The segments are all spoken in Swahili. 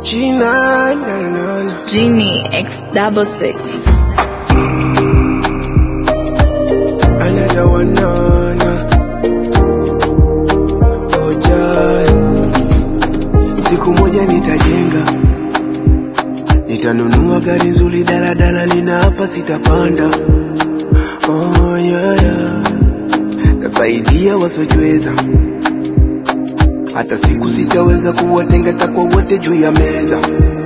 Gina, na, na, na. Genie X double six. Another one, na, na. Oh, Jai. Siku moja nitajenga, nitanunua gari nzuri, daladala nina hapa sitapanda. Oh, yeah, yeah. Tasaidia wasiojiweza, hata siku sitaweza kuwatenga, takwa wote juu ya meza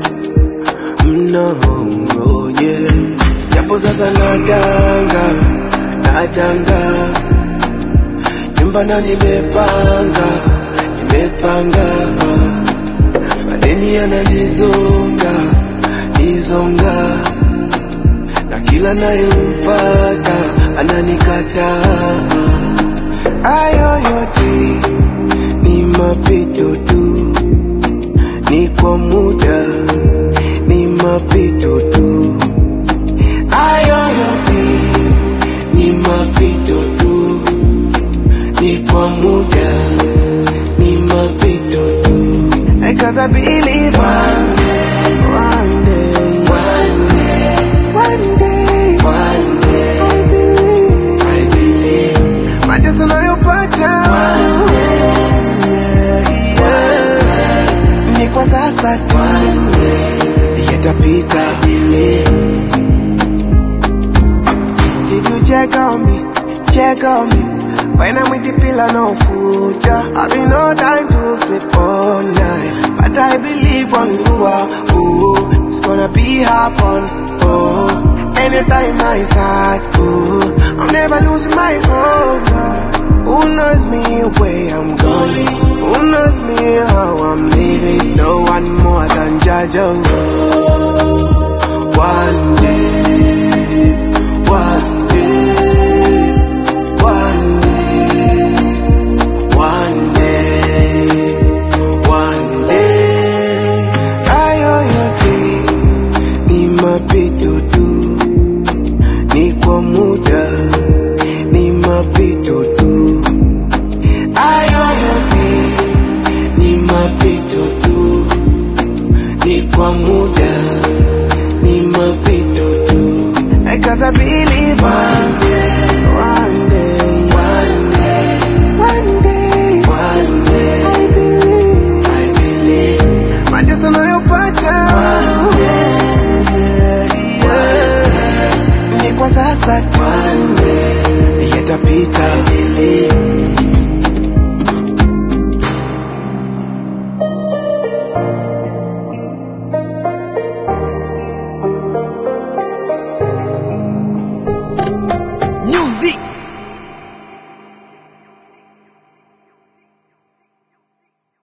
mnongoje japo sasa nadanga nadanga nyumba na nimepanga nimepanga madeni yananizonga nizonga na kila nayemfata ananikataa ayo yote ni mapito tu ni kwa muda ni mapito tu ayo yote ni mapito tu ni kwa muda ni mapito tu Cause I believe one day, one day, one day, one day, one day, I believe, I believe, mateso nayopata one day, yeah, yeah. ni kwa sasa tu one day, yatapita I believe. Did you check on me? Check on me. When I'm with the pillar, no food. Yeah. I've been no time to sleep all night. But I believe on you are. Oh, it's gonna be happen. Oh, anytime I start. Oh, I'm never losing my hope.